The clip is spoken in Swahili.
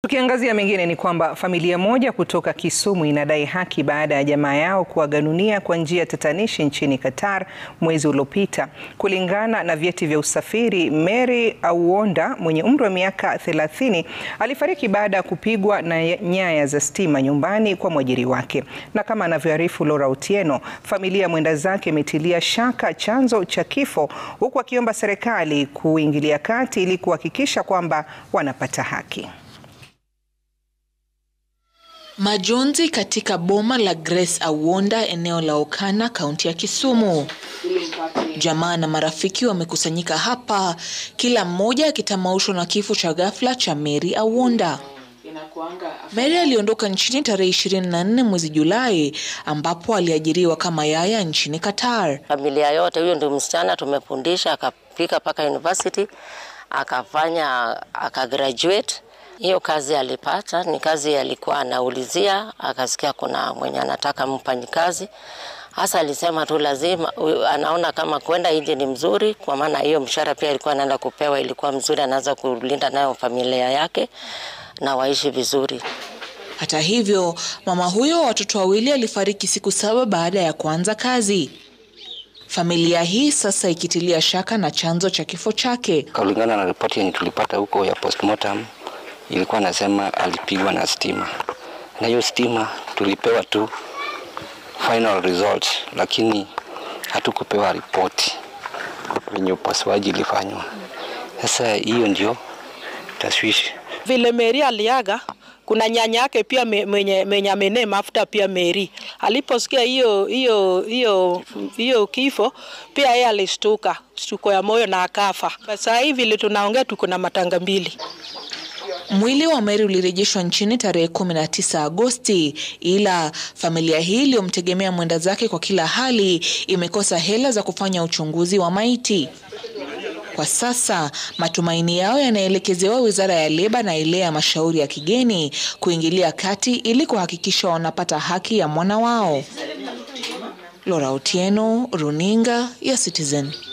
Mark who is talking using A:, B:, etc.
A: Tukiangazia mengine ni kwamba familia moja kutoka Kisumu inadai haki baada ya jamaa yao kuaga dunia kwa njia tatanishi nchini Qatar mwezi uliopita. Kulingana na vyeti vya usafiri, Mary Awuonda mwenye umri wa miaka 30 alifariki baada ya kupigwa na nyaya za stima nyumbani kwa mwajiri wake. Na kama anavyoarifu Laura Otieno, familia mwenda zake imetilia shaka chanzo cha kifo huku akiomba serikali kuingilia kati ili kuhakikisha kwamba wanapata haki.
B: Majonzi katika boma la Grace Awuonda eneo la Okana kaunti ya Kisumu. Jamaa na marafiki wamekusanyika hapa, kila mmoja akitamaushwa na kifo cha ghafla cha Mary Awuonda. Mary aliondoka nchini tarehe 24 mwezi Julai ambapo aliajiriwa kama yaya nchini Qatar.
C: Familia yote, huyo ndio msichana tumefundisha, akafika mpaka university, akafanya akagraduate hiyo kazi alipata ni kazi alikuwa anaulizia, akasikia kuna mwenye anataka mfanyikazi. Hasa alisema tu lazima, anaona kama kwenda nje ni mzuri, kwa maana hiyo mshahara pia alikuwa anaenda kupewa ilikuwa mzuri, anaweza kulinda nayo familia yake na waishi vizuri.
B: Hata hivyo, mama huyo wa watoto wawili alifariki siku saba baada ya kuanza kazi. Familia hii sasa ikitilia shaka na chanzo cha kifo chake.
D: Kulingana na ripoti yenye tulipata huko ya postmortem ilikuwa nasema alipigwa na stima, na hiyo stima tulipewa tu final result, lakini hatukupewa ripoti venye upasuaji ilifanywa. Sasa hiyo ndio tashwishi.
E: Vile Mary aliaga, kuna nyanya yake pia mwenye mwenye amenee mafuta pia Mary aliposikia hiyo hiyo hiyo hiyo kifo pia yeye alishtuka shtuko ya moyo na akafa. Sasa hivi vile tunaongea tuko na matanga mbili.
B: Mwili wa Mary ulirejeshwa nchini tarehe 19 Agosti, ila familia hii iliyomtegemea mwenda zake kwa kila hali imekosa hela za kufanya uchunguzi wa maiti. Kwa sasa matumaini yao yanaelekezewa Wizara ya Leba na ile ya Mashauri ya Kigeni kuingilia kati ili kuhakikisha wanapata haki ya mwana wao. Laura Otieno, Runinga ya Citizen.